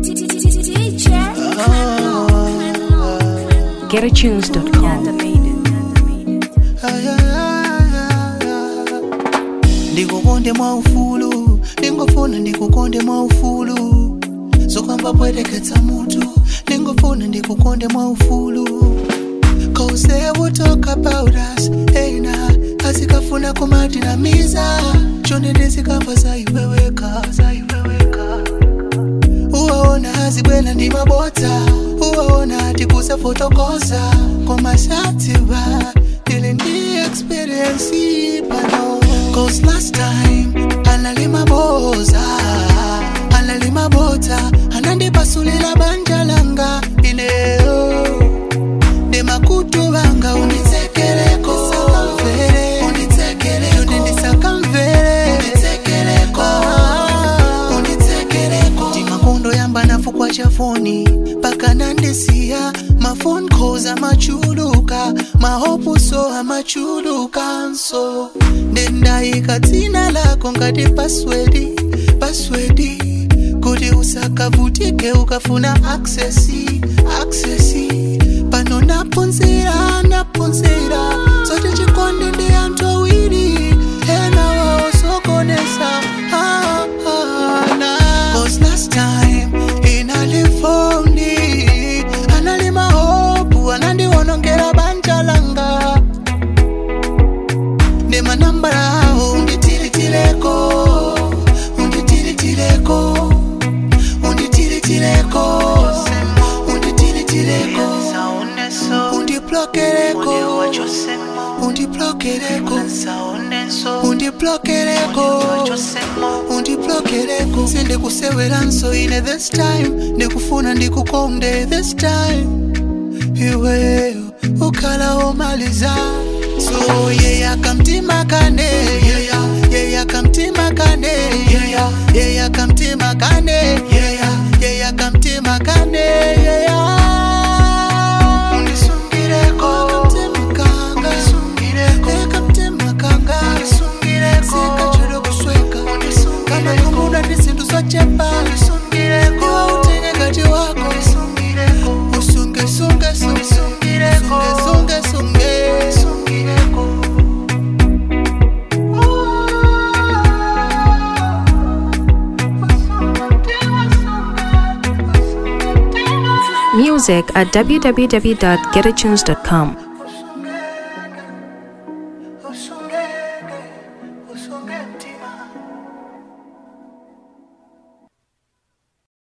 GetAtunes.com. ndikukonde mwa ufulu ndingofuna ndikukonde mwa ufulu zokwamba pweteketsa mutu ndingofuna ndikukonde mwa ufulu Cause they will talk about us Eina asikafuna kumatinamiza chonde ndizikamba zaiweweka zaiweweka uwaona azibwela ndi mabota uwaona tikuza fotokoza komasatiba ili ndi experience pano cause last time analima boza analima bota anandipasulila banja langa ineo ndi makutu vanga unditsekeleko sakamvere unditsekeleko ndisakamvere unditsekeleko unditsekeleko ndi makondo yamba nafukwa cha foni paka nandisiya mafone calls amachuluka mahopuso amachulukanso ndendayika dzina lako ngati paswedi paswedi kuti usakavutike ukafuna aksesi aksesi pano napunzira napunzira zoti chikondi ndi anthu awiri ena waosokonesa ah, ah, na. Cause last time inalifondi analima hopu anandiwonongera banja langa ndi manambala awo unditilitileko unditilitileko unditilitileko unditilitileko undiplokereko undiplokereko undiplokereko undiplokereko sindikuseweranso ine this time ndikufuna ndikukonde this time iweyo ukhala womaliza so yeya kamtima kane yeya yeya kamtima kane yeya yeya kamtima kane yeya yeya kamtima kane yeya undisungireko kamtima kanga undisungireko kamtima kanga undisungireko sikachero kusweka kama kumuna ndi zinthu zochepa undisungireko iwe utenge ngati wako undisungireko usunge sunge sunge sunge sunge sunge sungireko Music at www.getatunes.com.